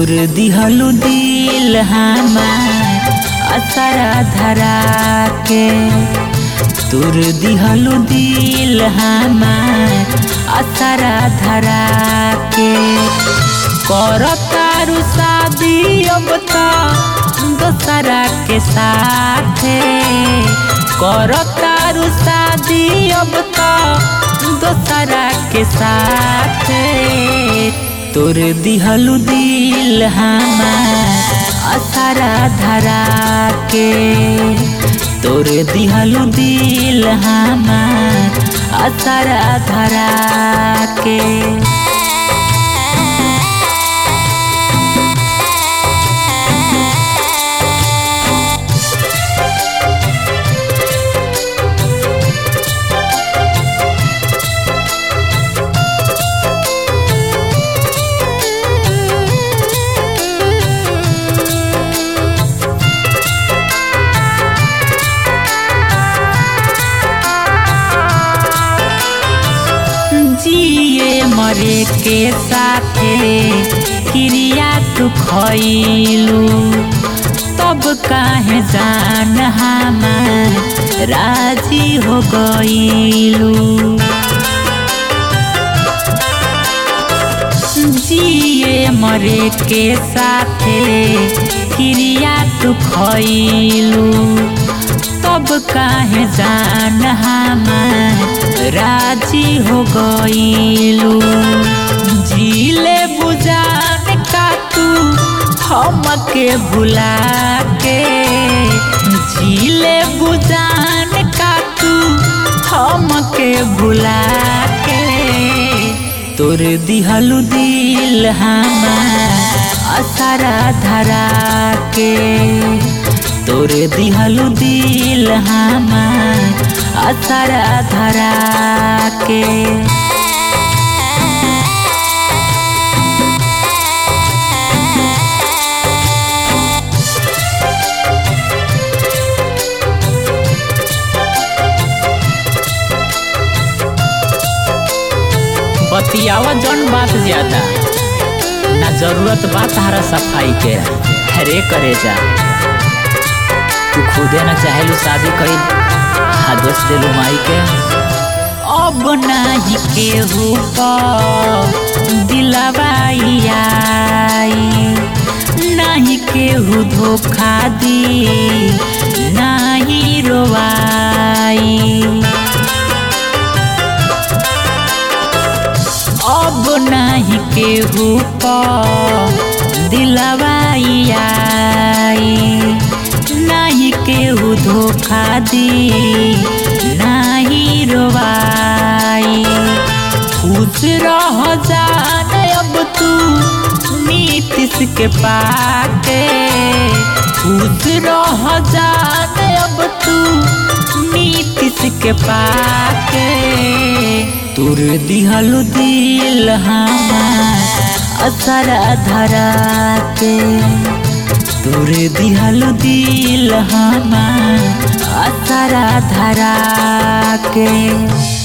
तोर दिहलु दिल हमार असरा धरा के तोर दिहलु दिल हमार असरा धरा के करतारू शादी अब तो दोसरा के साथे करतारू शादी अब तो दोसरा के साथे तोर दिहलु दिल हमार असरा धरा के तोर दिहलु दिल हमार असरा धरा के जिए मरे के साथे क्रिया तू खैलू तब काहे जान हमार राजी हो गईलू जिए मरे के साथे क्रिया तू खैलू तब काहे जान हमार राजी हो गईलू जीले बुझान का तू हमके भुला के जीले बुझान का तू हमके भुला के तोर दिहलु दिल हमार असरा धरा के तोर दिहलु दिल हमार असरा धरा के बतियावा जौन बात ज्यादा ना जरूरत बा तारा सफाई के हरे करे जा तू खुदे ना चाहेलू शादी करी हाँ दोस्त दिलू माई के अब नाही केहू दिलवाई आई नाही केहू धोखा दी नाही रोवाई अब नाही केहू दिलवाई आई नाही केहू धोखा दी नाही रोवाई खुश रह जान अब तू नीतीश के पाके खुश रह जान अब तू नीतीश के पाके तोर दिहलु दिल हमार असरा धरा के तोर दिहलु दिल हमार असरा धरा के